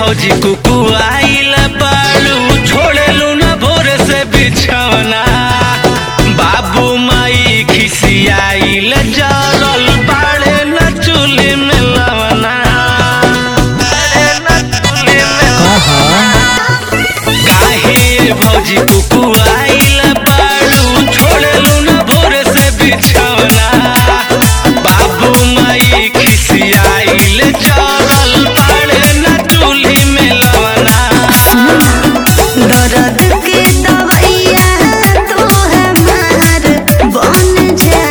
भौजी कुकु आइल बालू छोड़ेलू न भोरे से बिछौना बाबू माई खिसियाइल जरल बाड़े न चूल्ही में लवना बाड़े न चूल्ही में काहे भौजी कुकु आइल बालू छोड़ेलू न भोरे से बिछौना बाबू माई खिसियाइल जरल बाड़े न चूल्ही में लवना दर्द के दवैया तू हमार बन जा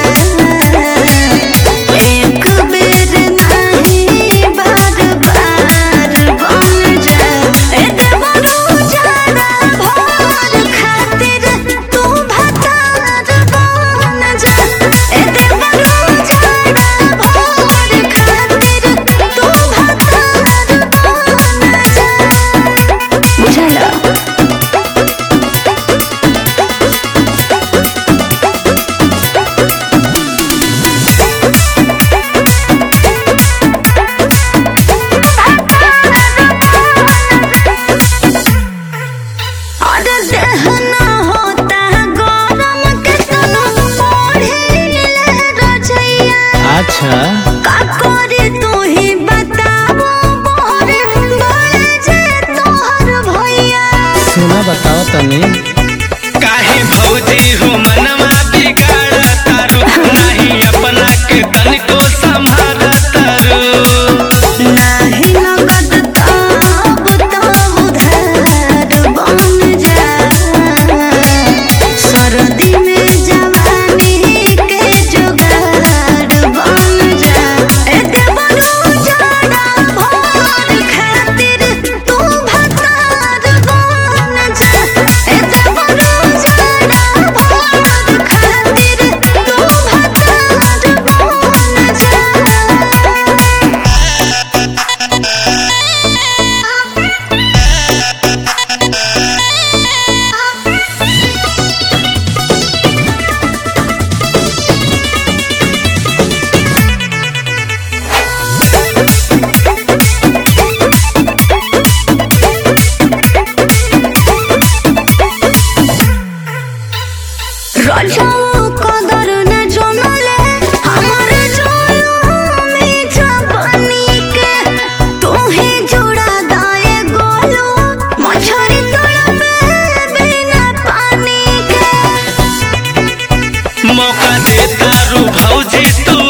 एक बेर नहीं बार बार बन जा ए देवरू जाना भोर खातिर तू भतार बन जा ए देवरू जाना भोर खातिर तू भतार बन जा बुझाला और दहना होता गरम के तनु मोढ़े रजैया अच्छा का करे तू ही बताओ मोरे बोले जे तोहर भैया सुना बताओ तनी काहे भौजी हो मनवा बिगाड़ तारू नहीं अपना के तनिको संभाल तारू नाही नगद तब तब उधार बन जा सरदी में जवानी के जुगाड़ बन जा ए देवरू जाड़ा भोर खातिर तू भतार बन जा ए देवरू जाड़ा भोर खातिर तू भतार बन जा रजाऊ कदर न जनले हमारे जोलू जवानी के तू ही जुड़ा दाए गोलू मछरी तड़पे बिना पानी के मौका दे तारू भौजी तू